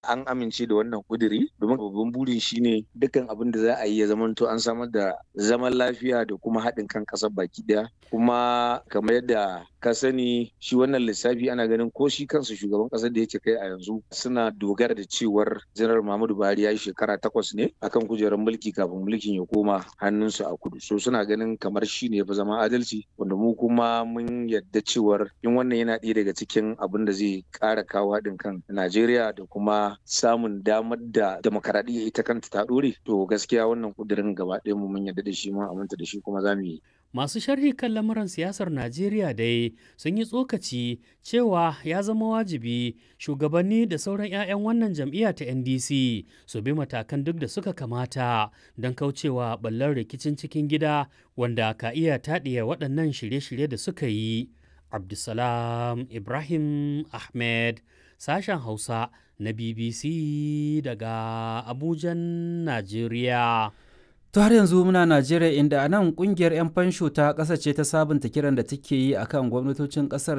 an amince da wannan kuduri domin babban burin shine dukkan abin da za a yi ya zamanto an samar da zaman lafiya da kuma haɗin kan ƙasar baki ɗaya kuma kamar yadda ka sani shi wannan lissafi ana ganin ko shi kansa shugaban ƙasar da yake kai a yanzu suna dogara da cewar janar Muhammadu Buhari ya yi shekara takwas ne akan kujerar mulki kafin mulkin ya koma hannunsu a kudu so suna ganin kamar shi ne fa zama adalci wanda mu kuma mun yadda cewar in wannan yana ɗaya daga cikin abin da zai ƙara kawo haɗin kan Najeriya da kuma samun damar da demokaradiyya ita kanta ta ɗore to gaskiya wannan kudirin gaba ɗaya mu mun yadda da shi mun aminta da shi kuma za mu yi Masu sharhi kan lamuran siyasar Najeriya dai sun yi tsokaci cewa ya zama wajibi shugabanni da sauran 'ya'yan wannan jam'iyya ta NDC su bi matakan duk da suka kamata don kaucewa ɓallar rikicin cikin gida wanda ka iya taɗiya waɗannan shirye-shirye da suka yi. Abdulsalam Ibrahim Ahmed, sashen Hausa na BBC daga Abujan, Najeriya. To har yanzu muna Najeriya inda a nan kungiyar 'yan fansho ta ƙasa ce ta sabunta kiran da take yi akan gwamnatocin ƙasar